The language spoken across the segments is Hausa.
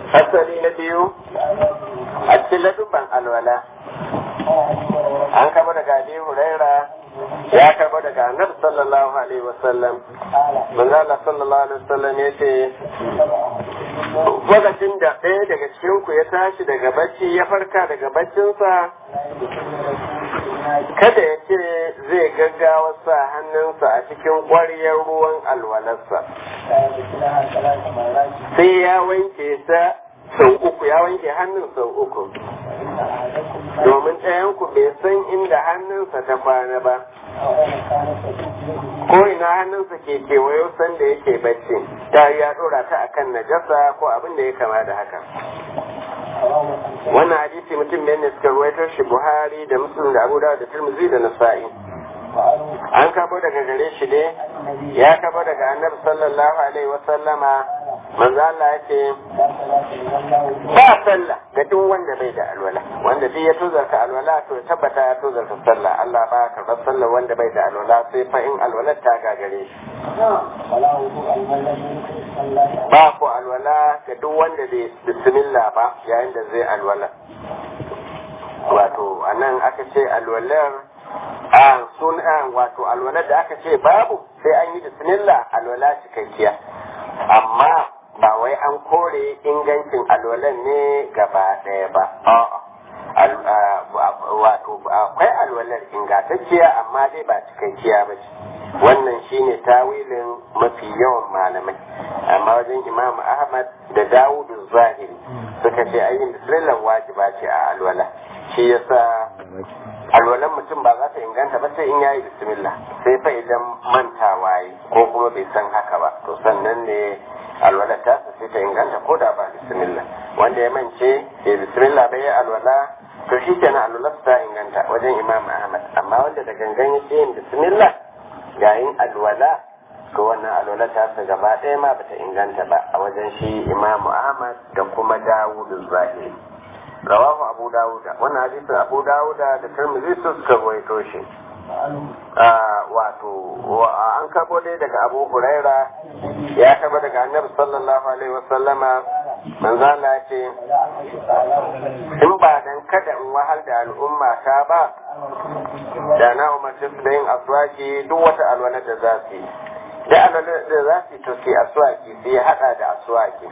asali na biyu a cikin ladubban alwala an kama daga abi huraira ya kama daga annabi sallallahu alaihi wasallam manzo Allah sallallahu alaihi wasallam ya ce lokacin da ɗaya daga cikin ku ya tashi daga bacci ya farka daga baccinsa kada ya ce zai gaggawa sa hannunsa a cikin ƙwaryar ruwan alwalarsa sai ya wanke ta sau uku ya wanke hannun sau uku domin ɗayanku bai san inda hannunsa ta kwana ba ko ina hannunsa ke kewayo sanda yake bacci ta ya ɗora ta akan najasa ko abin da ya kama da haka wannan hadisi mutum ne ne suka ruwaito shi buhari da muslim da abu da tirmidhi da nasa'i an kabo daga gare shi ne ya kabo daga annabi sallallahu alaihi wa sallama manzo Allah ya ce ba sallah ga duk wanda bai da alwala wanda duk ya tozarta alwala to tabbata ya tozarta sallah Allah ba ka karɓar sallah wanda bai da alwala sai fa in alwalar ta gagare shi ba ko alwala ga duk wanda bai bismillah ba yayin da zai alwala wato anan aka ce alwalar a sun wato alwalar da aka ce babu sai an yi bismillah alwala cikakkiya amma ba wai an kore ingancin alwalan ne gaba ɗaya ba wato akwai alwalar ingantacciya amma dai ba cikakkiya ba ce wannan shine tawilin mafi yawan malamai amma wajen imam ahmad da dawudu zahiri suka ce ayin bismillah wajiba ce a alwala shi yasa alwalan mutum ba za ta inganta ba sai in yayi bismillah sai fa idan mantawa yi ko kuma bai san haka ba to sannan ne alwala ta sai ta inganta ko da ba bismillah wanda ya mance ya bismillah bai alwala to shi kenan alwala ta inganta wajen imam ahmad amma wanda da gangan ya yin bismillah yayin alwala to wannan alwala ta sa gaba ɗaya ma bata inganta ba a wajen shi imam ahmad da kuma dawudu zahiri rawahu abu dawuda wannan hadisin abu dawuda da tirmidhi su suka rawaito shi wato an karbo dai daga abu huraira ya karbo daga annabi sallallahu alaihi wasallama manzo Allah ce in ba dan kada in wahal da al'umma ta ba da na umarci su da yin aswaki duk wata alwala da za su yi da alwala da za su yi to su yi aswaki su yi hada da aswaki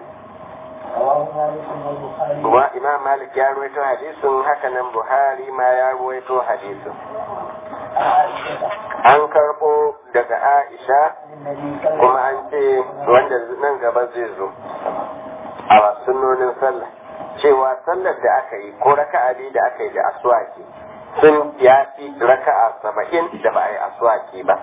wa imam malik ya ruwaito hadisin haka nan buhari ma ya ruwaito hadisin an karbo daga aisha kuma an ce wanda nan gaba zai zo a sunnonin sallah cewa sallar da aka yi ko raka'a biyu da aka yi da aswaki sun ya fi raka'a saba'in da ba a yi aswaki ba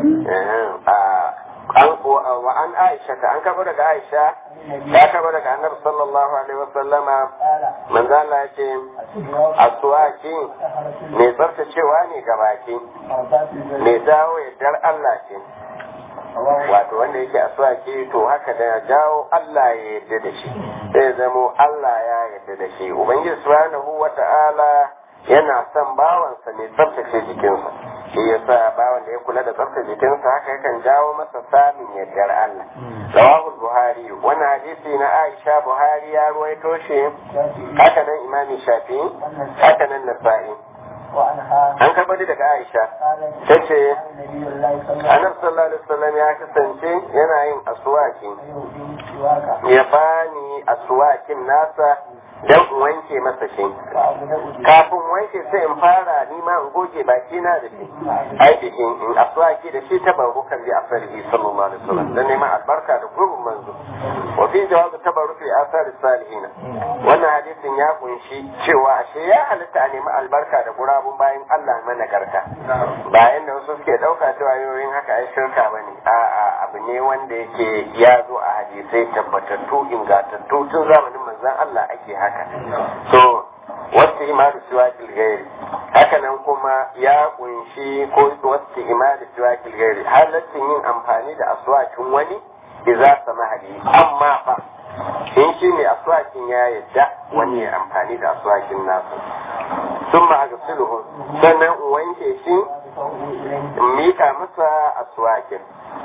an wa an aisha ta an karbo daga aisha ya karbo daga annabi sallallahu alaihi wasallama manzo Allah ya ce aswaki mai tsaftacewa ne ga baki mai dawo yardar Allah ce wato wanda yake aswaki to haka da ya jawo Allah ya yarda da shi sai zamo Allah ya yarda da shi ubangiji subhanahu wata'ala yana son bawansa mai tsaftace jikinsa shi yasa bawan da ya kula da tsaftace jikinsa haka yakan jawo masa samun yardar Allah rawahu buhari wannan hadisi na Aisha Buhari ya ruwaito shi haka nan Imam Shafi haka nan Nasa'i an karɓar daga Aisha ta ce Annabi sallallahu alaihi wasallam ya kasance yana yin aswaki ya bani aswakin nasa don in wanke masa shi kafin wanke sai in fara nima in goge baki na da shi aikin in aswaki da shi ta barukan bi asarihi sallallahu alaihi wasallam dan neman albarka da gurbin manzo wa fi jawazu tabarruki asari salihina wannan hadisin ya kunshi cewa ashe ya halitta a nemi albarka da gurabun bayan Allah managarta bayan da wasu suke dauka cewa yoyin haka ai shirka bane a'a abu ne wanda yake ya zo a hadisai tabbatattu ingantattu tun zamanin manzon Allah ake haka so wasu imanu siwakil gairi haka nan kuma ya kunshi ko wasu imanu siwakil gairi halaccin yin amfani da aswakin wani iza sama hadi amma fa in shi ne aswakin ya yadda wani ya amfani da aswakin nasu sun ma ga sulhu sannan in wanke shi in mika masa aswakin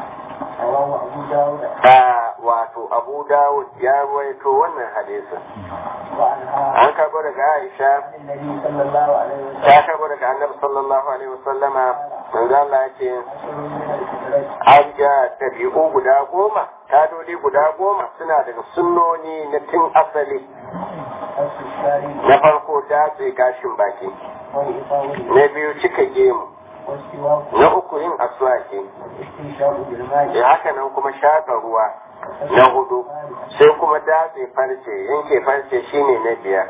a wato abu dawud ya ruwaito wannan hadisin an karbo daga aisha ta karbo daga annabi sallallahu alaihi wasallama manzo Allah ya ce an ga tabi'u guda goma tadoli guda goma suna daga sunnoni na tun asali na farko datse gashin baki na biyu cika gemu na uku yin aswaki da haka nan kuma shaƙa ruwa na hudu sai kuma datse farce yanke farce shine na biyar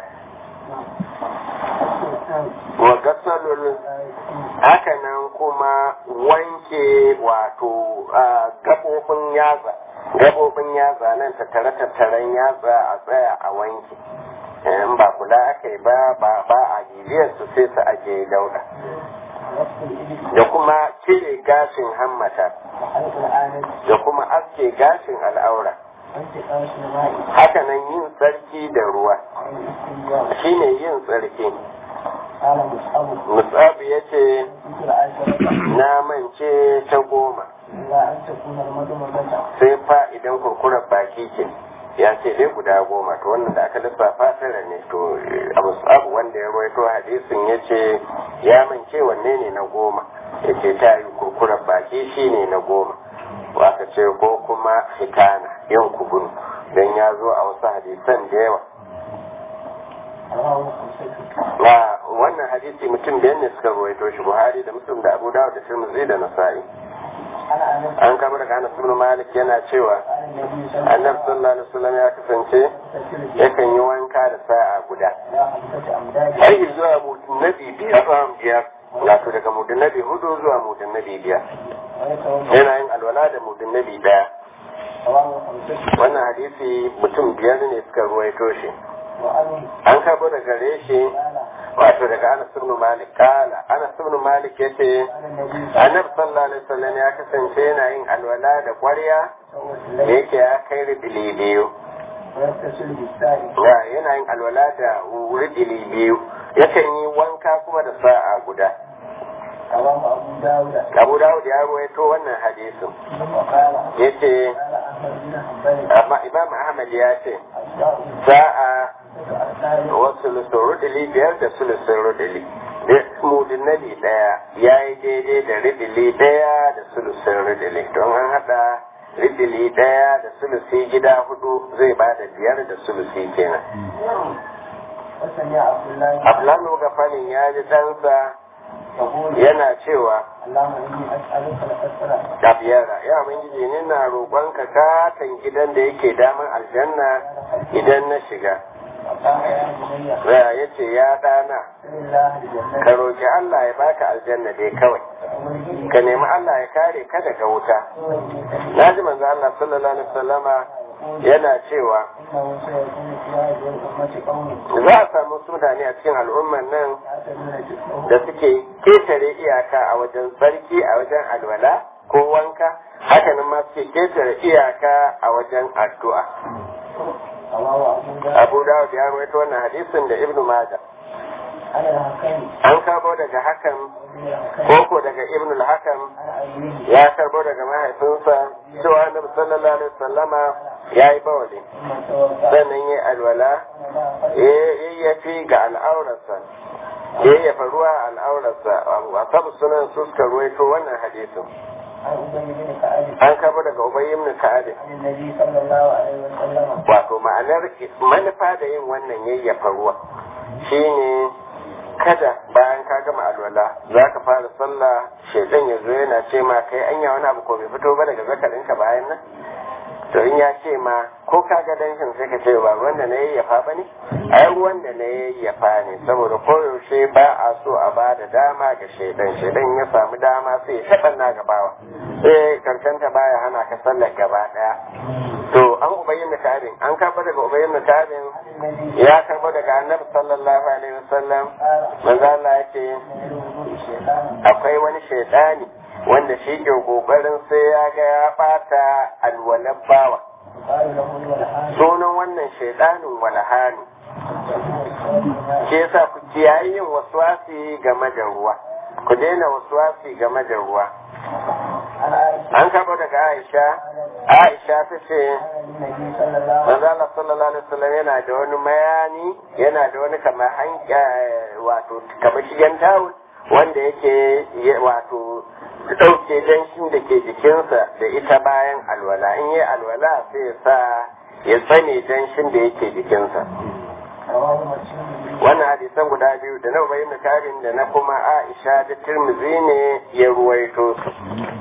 wa gasalul haka nan kuma wanke wato gabobin yatsa gabobin yatsa nan tattare tattaren yatsa a tsaya a wanke in ba kula aka yi ba ba a giliyar su sai su aje dauda da kuma cire gashin hammata da kuma aske gashin al'aura hakanan yin tsarki da ruwa shine yin tsarki musabu ya ce na mance ta goma sai fa idan kurkurar baki ke ya ce dai guda goma to wannan da aka lissafa tara ne to abu abu wanda ya rawaito hadisin ya ce ya mance wanne ne na goma ya ce ta yi kurkurar baki shi ne na goma aka ce ko kuma hitana yin kubun don ya zo a wasu hadisan da yawa na wannan hadisi mutum biyan ne suka rawaito shi buhari da muslim da abu dawud da tirmidhi da nasa'i an kama daga anas ibn malik yana cewa annabi sallallahu alaihi wasallam ya kasance yakan yi wanka da sa'a guda har zuwa mudun nabi biyar biyar wato daga mudun nabi hudu zuwa mudun nabi biyar yana yin alwala da mudun nabi daya wannan hadisi mutum biyar ne suka ruwaito shi an karbo daga gare shi wato daga Anas ibn Malik kala Anas ibn Malik yace Annabi sallallahu alaihi wasallam ya kasance yana yin alwala da ƙwarya da yake ya kai ridili biyu ya yana yin alwala da ridili biyu yakan yi wanka kuma da sa'a guda Abu Dawud ya ruwaito wannan hadisin yace amma Imam Ahmad ya ce sa'a wasu rudili biyar da sulusun rudili mudin nabi daya ya yi daidai da ridili daya da sulusun ridili don an hada ridili daya da sulusi gida hudu zai ba da biyar da sulusi kenan abdullahi gafanin ya ji ɗansa yana cewa Abiyara, ya Ubangiji ni na roƙonka katon gidan da yake daman aljanna idan na shiga. Raya ya ce ya ɗana, ka roƙi Allah ya baka aljanna dai kawai, ka nemi Allah ya kare ka daga wuta. Na ji manzo Allah sallallahu alaihi wasallama yana cewa za a samu mutane a cikin al'ummar nan da suke ketare iyaka a wajen tsarki a wajen alwala ko wanka hakanan ma suke ketare iyaka a wajen addu'a abu dawud ya rawaito wannan hadisin da ibnu maja an karbo daga hakan koko daga ibnu al-hakam ya karbo daga mahaifinsa cewa annabi sallallahu alaihi wasallama ya yi bawali sannan ya alwala ya fi ga al'aurarsa ya yi ruwa al'aurarsa a sabu sunan su suka ruwaito wannan hadisin an kama daga ubayi ibn ka'ab wato ma'anar manufa da yin wannan yayyafa ruwa shine kada bayan ka gama alwala za ka fara sallah shaidan ya zo yana ce ma kai anya wani abu ko bai fito ba daga zakarinka bayan nan to in ya ce ma ko ka ga danshin sai ka ce ba ruwan da na yayyafa ba ne ai ruwan da na yayyafa ne saboda koyaushe ba a so a ba da dama ga shaidan shaidan ya samu dama sai ya shaɗan na gabawa sai karkanta baya hana ka sallar gaba ɗaya to an ubayyin kabin an karɓa daga ubayyin kabin ya karɓa daga annabi sallallahu alaihi wasallam manzo Allah ya ce akwai wani shaidani wanda shi ke kokarin sai ya ga ya bata alwalar bawa sunan wannan shaidanin walhani ke yasa ku kiyaye yin waswasi game da ruwa ku daina wasuwasi game da ruwa an karɓo daga aisha aisha ta ce manzala sallallahu alaihi wasallam yana da wani mayani yana da wani kamar hanka wato kamar shigen tawul wanda yake wato ɗauke danshin da ke jikinsa da ita bayan alwala in yi alwala sai ya sa ya tsane danshin da yake jikinsa wannan hadisan guda biyu da na ubayi karin da na kuma aisha da tirmizi ne ya ruwaito su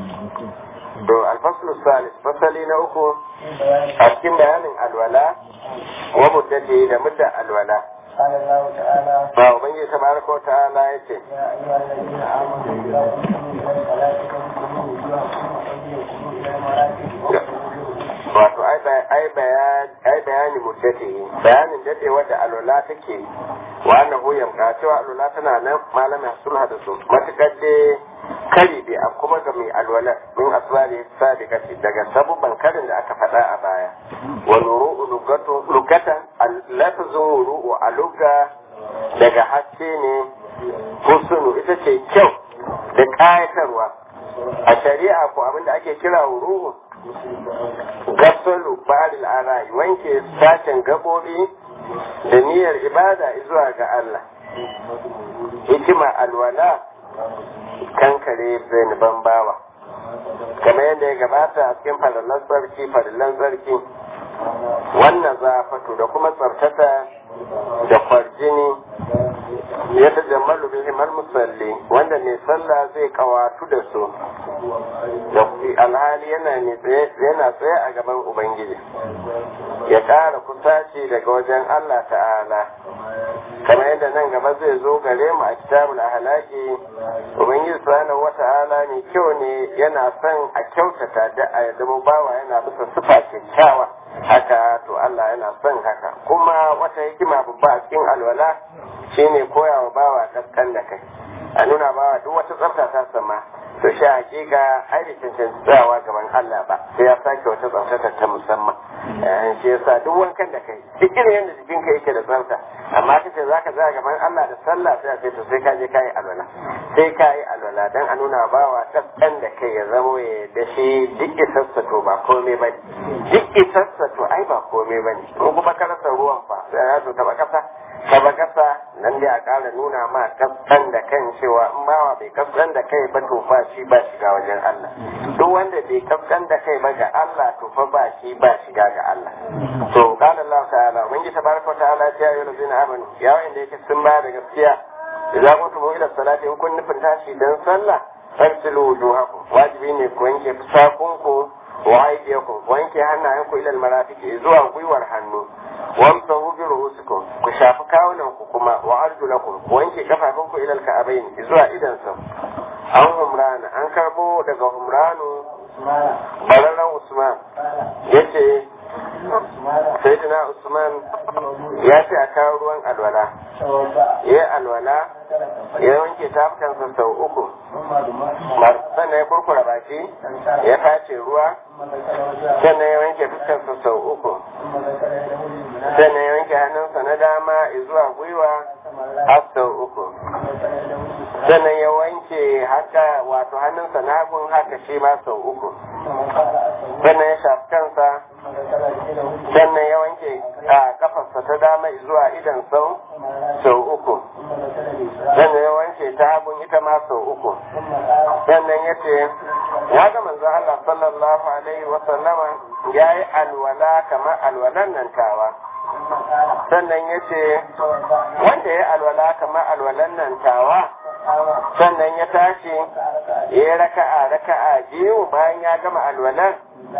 to alfaslu salis fasali na uku a cikin bayanin alwala wa muddati da mudda alwala قال الله تعالى ba ubangiji tabaraka wa ta'ala yace يا أيها الذين آمنوا إذا قمتم إلى الصلاة فاغسلوا وجوهكم وأيديكم إلى المرافق wato ai ba- ai bayani ai bayani muddati bayanin dadewar da alwala take wa annahu yamka cewa alwala tana nan malamin sulha da su matukar dai kari bai a kuma ga mai alwala min asbari sadiqati daga sabubban karin da aka faɗa a baya wa nuru'u lugatu lugatan lafzun wuru'u a lugga daga haske ne husnu ita ce kyau da kayatarwa a shari'a ko abinda ake kira wuru'u gasalu baril arayi wanke sashen gabobi da niyyar ibada zuwa ga Allah hikima alwala kankare ban bawa kamar yadda ya gabata a cikin farillan tsarki farillan tsarki wannan zafatu da kuma tsartata da kwarjini ya ta jammalu bihimar musalli wanda mai sallah zai kawatu da su da alhali yana ne tsaye yana tsaye a gaban ubangiji ya ƙara kusaci daga wajen Allah ta'ala kamar yadda nan gaba zai zo gare mu a kitabul ahlaki ubangiji subhanahu wata'ala ne kyau ne yana son a kyautata da a yadda bawa yana bisa sifa kyakkyawa haka to Allah yana son haka kuma wata hikima babba a cikin alwala shine koya wa bawa kaskan da kai a nuna bawa duk wata tsafta ta sama to shi hakika ai da cancanci tsayawa gaban Allah ba sai ya sake wata tsafta ta musamman eh shi yasa duk wankan da kai duk irin yadda jikinka yake da tsafta amma kace zaka tsaya gaban Allah da sallah sai a ce to sai ka je kai alwala sai ka yi alwala dan a nuna bawa kaskan da kai ya zamo ya da shi duk isassa to ba komai ba duk isassa to ai ba komai ba ne in kuma ka rasa ruwan fa sai ya zo taba kasa taba kasa nan dai a ƙara nuna ma kaskan da kan cewa in bawa bai kaskan da kai ba to ba shi ba shiga wajen Allah duk wanda bai kaskan da kai ba ga Allah to fa ba shi ba shiga ga Allah to qala Allah ta'ala mun ji tabaraka ta'ala ya yi lazina amanu ya wanda yake sun ba da gaskiya idan kuntum ila salati in kun nufin tashi dan sallah farsilu wujuhakum wajibi ne ku wanke fusakunku wa aydiyakum wanke hannayenku ila almarafiqi zuwa gwiwar hannu wamsahu bi ru'usikum ku shafi kawunan ku kuma wa arjulakum ku wanke kafafunku ila alka'abain zuwa idan sa an humrana an karbo daga humranu bararran usman yace sayyidina usman ya ce a kawo ruwan alwala ya alwala ya wanke tafukansa sau uku sannan ya kurkura baki ya face ruwa sannan ya wanke fuskarsa sau uku sannan ya wanke hannunsa na dama zuwa gwiwa har sau uku sannan ya wanke haka wato hannunsa na hagun haka shi ma sau uku sannan ya shafi kansa sannan ya wanke a kafarsa ta dama zuwa idan sau sau uku sannan ya wanke ta hagun ita ma sau uku sannan ya ce ya ga manzo Allah sallallahu alaihi wa sallama ya yi alwala kamar alwalan nan tawa sannan ya ce wanda ya alwala kamar alwalan nan tawa sannan ya tashi ya yi raka'a raka'a biyu bayan ya gama alwalan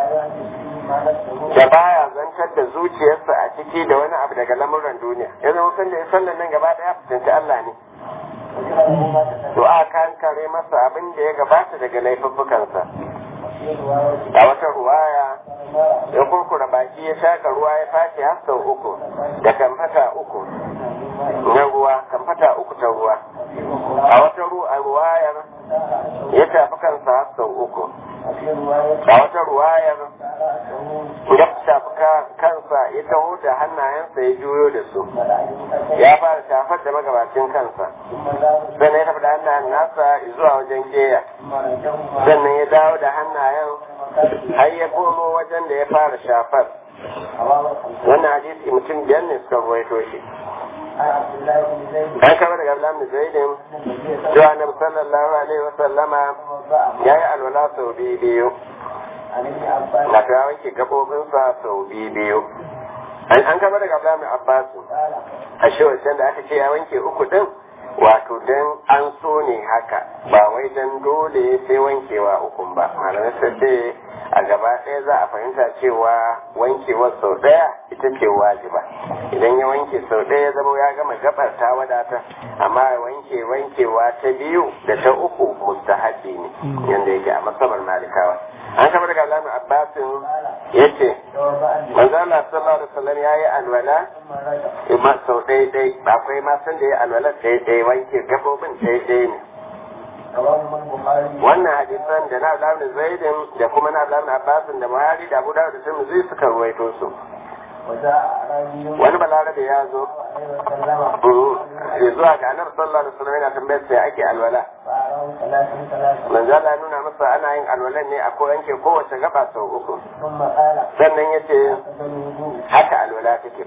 da baya zantar da zuciyarsa a ciki da wani abu daga lamuran duniya ya zama san da ya sallan nan gaba daya fuskanci Allah ne to a kan kare masa abin da ya gabata daga laifuffukansa a wata ruwaya ya kurkura baki ya shaka ruwa ya fashe har sau uku da kamfata uku na ruwa kamfata uku ta ruwa a wata ruwayar ya shafi kansa har sau uku وفي رواية a wata ruwayar رأسه ya shafi ka- kansa ya taho da hannayensa ya juyo da su ملائكة ya fara shafar da magabacin kansa ثم ذهب sannan ya tafi da hannayen nasa zuwa wajen keya ثم رجعهما sannan ya dawo da hannayen har ya komo wajen da ya fara shafar رواه الخمسة wannan hadisi mutum biyar ne suka ruwaito shi عن عبد الله بن زيد an kama daga Abdullahi bin Zaidin أن النبي صلى cewa Annabi sallallahu alaihi wa sallama الله عليه ya yi alwala sau biyu biyu عن ابن عباس na ta wanke gabobinsa sau biyu biyu an an kama daga Abdullahi bin Abbas قال a shi wancan da aka ce ya wanke uku din wato dan an so ne haka ba wai dan dole sai wankewa ukun ba malamai sai ce a gaba ɗaya za a fahimta cewa wankewar sau ɗaya ita ce wajiba idan ya wanke sau ɗaya ya zama ya gama gabar ta wadata amma ya wanke wankewa ta biyu da ta uku mustahabi ne yanda yake a masabar malikawa an kama daga Abdullahi bin Abbasin yace توضأ النبي manzo Allah sallallahu alaihi wasallam yayi alwala ثم رجع ma sau ɗaya ɗaya akwai ma san da ya alwala ɗaya ɗaya wanke gabobin ɗaya ɗaya ne رواه البخاري wannan hadisan da na Abdullahi Zaidin da kuma na Abdullahi Abbasin da Buhari da Abu Dawud da Tirmidhi suka ruwaito su وجاء أعرابي wani balarabe ya zo عليه وسلم mm, ya zuwa ga Annabi sallallahu alaihi wasallam yana tambayar sai ake alwala فأراه ثلاثا ثلاثا manzo Allah ya nuna masa ana yin alwalan ne a ko yanke kowace gaba sau uku ثم قال sannan yace أفضل الوضوء haka alwala take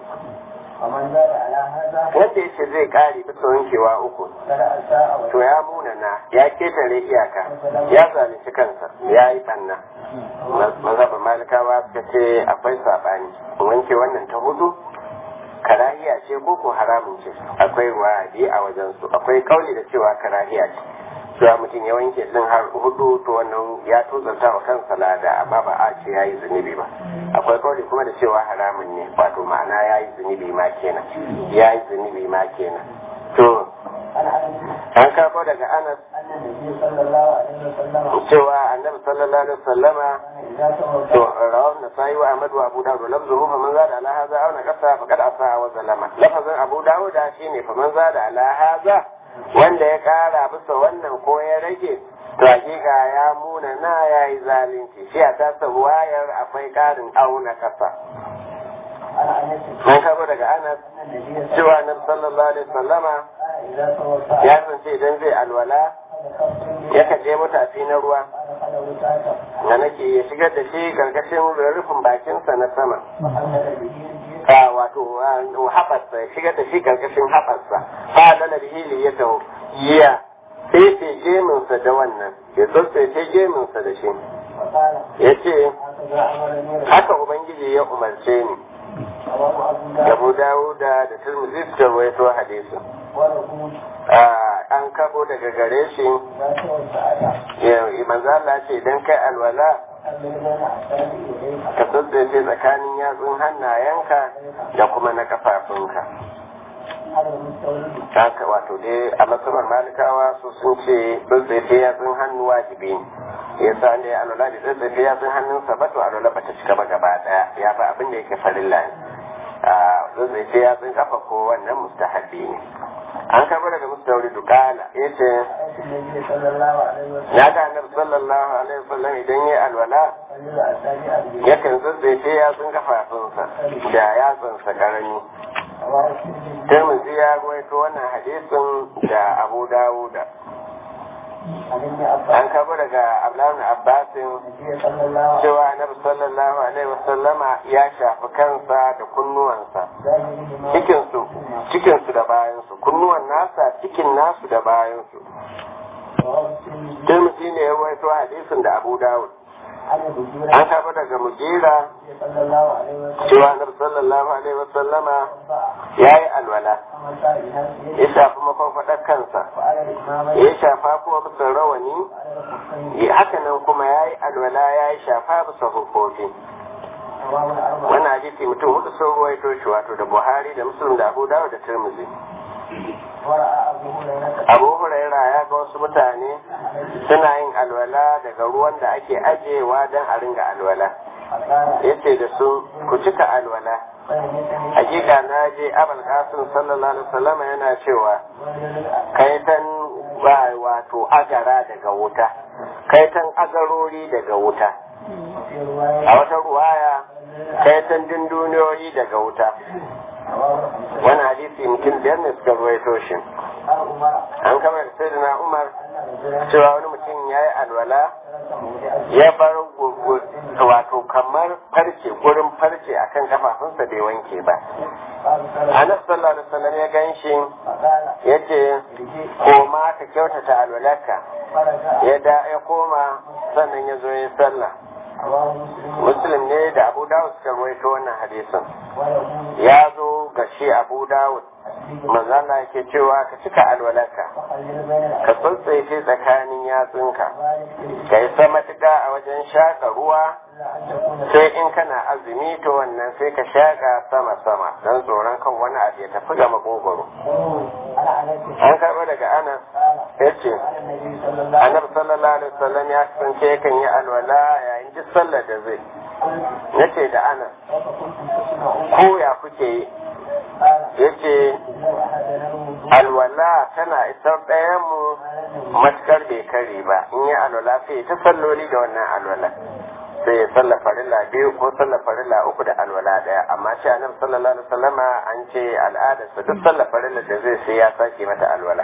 ومن زاد على هذا wanda yace zai kare bisa wankewa uku شرع ساعة to ya munana ya ketare iyaka ya zalunci kansa ya yi banna mazhabin malikawa suka ce akwai saɓani wanke wannan ta hudu karahiya ce ko ko haramun ce akwai wadi a wajen su akwai kauli da cewa karahiya ce cewa mutum ya wanke din har hudu to wannan ya tozanta wa kansa lada amma ba a ce ya yi zunubi ba akwai kauli kuma da cewa haramun ne wato ma'ana ya yi zunubi ma kenan ya yi zunubi ma kenan to عن أنس an karbo daga anas أن النبي صلى الله عليه وسلم cewa annabi sallallahu alaihi wasallama كان إذا to توضأ rawar nasai wa ahmad wa abu dawud lafzuhu fa man zada ala hadha aw naqasa faqad asa wa zalama lafazin abu dawud shine fa man zada ala hadha wanda ya kara bisa wannan ko ya rage to hakika ya muna na yayi zalunci shi a tasa wayar akwai karin auna kasa عن أنس an karbo daga anas أن النبي صلى cewa annabi sallallahu alaihi wasallama كان إذا توضأ ya zance idan zai alwala أدخل yakan je mutafi na ruwa أدخل وساعته da nake ya shigar da shi karkashin rufin bakinsa na sama وحمل به الجيش a wato haɓarsa ya shigar da shi karkashin haɓarsa fa da na bihili ya taho ya tsefe geminsa da wannan ya tsefe geminsa da shi وقال ya ce هكذا أمرني haka ubangiji ya umarce ni رواه أبو داود abu dawuda da turmuzi suka rawaito hadisi وله an kabo daga gare shi إذا توضأت ya manzo Allah ce idan kai alwala خلي بين أصابع يديك ka tsaye tsakanin yatsun hannayenka da kuma na kafafunka على المستورد haka wato dai a matsalar malikawa su sun ce tsatsefe yatsun hannu wajibi ne ya sa ne alwala da tsatsefe yatsun hannunsa ba to alwala ba ta cika ba gaba daya ya fa abin da yake farilla ne a tsatsefe yatsun kafa ko wannan mustahabi ne an karɓi daga mustawri dukala ya ce رأيت النبي صلى الله عليه وسلم ya ga annabi sallallahu alaihi wasallam idan ya alwala خلي أصابع اليدين yakan tsatsefe yatsun kafafunsa da yatsunsa karami رواه الترمذي Tirmidhi ya ruwaito wannan hadisin da Abu Dawuda عن ابن an عباس kabo daga Abdullahi Abbasin النبي صلى الله عليه cewa Annabi sallallahu alaihi wasallama ya shafi kansa da kunnuwansa وسلم cikinsu cikinsu da bayansu kunnuwan nasa cikin nasu da bayansu رواه الترمذي Tirmidhi ne ya ruwaito hadisin da Abu Dawud عن المغيرة an kabo daga Mujira النبي صلى الله عليه وسلم cewa Annabi sallallahu alaihi wasallama وضع ya yi alwala خمسة بنفسه ya shafi mafarfaɗar kansa وعلى الإمامين ya shafa kuma bisa rawani وعلى الخفين haka nan kuma ya yi alwala ya yi shafa bisa hukoki رواه الأربعة wannan hadisi mutum hudu sun ruwaito shi wato da buhari da muslim da abu dawud da tirmidhi ورأى أبو هريرة abu huraira ya ga wasu mutane suna yin alwala daga ruwan da ake ajewa don a ringa alwala فقال yace da su ku cika alwala فإنكني hakika na je abul qasim sallallahu alaihi wasallam yana cewa رجل kai tan wa wato agara daga wuta kaitan agarori daga wuta a wata ruwaya kaitan dunduniyoyi daga wuta wani hadisi mutum biyar ne suka ruwaito shi an kamar sai na umar cewa wani mutum ya yi alwala ya bar wato kamar farce gurin farce akan kafafunsa bai wanke ba anas sallallahu alaihi wasallam ya gan shi ya ce koma ka kyautata alwalarka ya da ya koma sannan ya zo ya sallah muslim ne da abu dawud suka ruwaito wannan hadisin ya zo ga shi abu dawud manzana yake cewa ka cika alwalarka ka tsuntsaye tsakanin yatsunka ka yi sama a wajen shaƙa ruwa sai in kana azumi to wannan sai ka shaƙa sama-sama don tsoron kan wani abu ya tafi ga makogoro an karɓa daga ana ya ce annabi sallallahu alaihi wasallam ya kasance yakan yi alwala yayin duk sallar da zai ya ce da ana ko ya kuke yi ya ce alwala tana isar ɗayan mu matukar bai kare ba in yi alwala sai ta salloli da wannan alwala sai ya salla farilla biyu ko salla farilla uku da alwala daya amma shi annabi sallallahu alaihi wasallama an ce al'adarsa duk salla farilla da zai sai ya sake mata alwala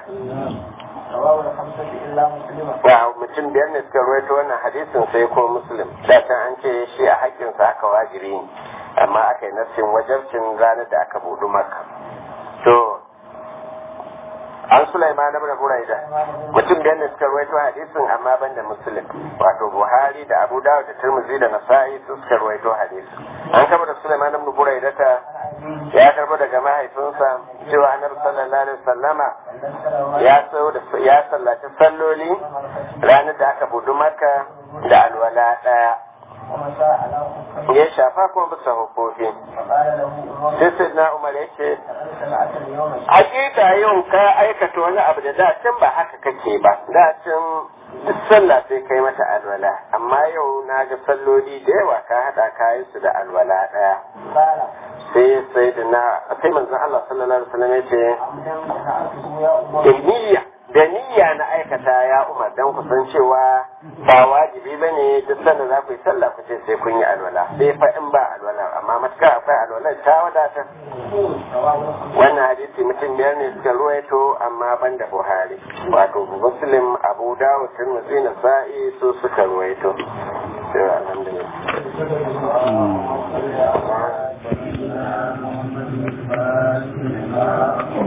wa mutum biyar ne suka ruwaito wannan hadisin sai ko muslim da can an ce shi a haƙƙinsa aka wajibi ne amma aka yi nassin wajabcin ranar da aka budu maka to an Sulaiman ibn Buraida mutum da ne suka ruwaito hadisin amma ban da Muslim wato Buhari da Abu Dawud da Tirmidhi da Nasa'i su suka ruwaito hadisin an kama da Sulaiman ibn Buraida ta ya karbo daga mahaifinsa cewa Annabi sallallahu alaihi wasallama ya so da ya sallaci salloli ranar da aka budu Makka da alwala daya ya shafa kuma bisa hukoki sai sai na umar ya ce hakika yau ka aikata wani abu da dacin ba haka kake ba dacin duk sallah sai kai mata alwala amma yau na ga salloli da yawa ka haɗa kayan su da alwala ɗaya sai sai da na sai manzon Allah sallallahu alaihi wasallam ya ce da niyya da niyya na aikata ya umar dan ku san cewa ba wajibi ba ne duk sanda za ku yi sallah ku ce sai kun yi alwala sai fa in ba alwala amma matuƙa akwai alwala ta wadatar wannan hadisi mutum biyar ne suka ruwaito amma ban da buhari wato muslim abu dawud tirmidhi na sa'i su suka ruwaito sai alhamdulillah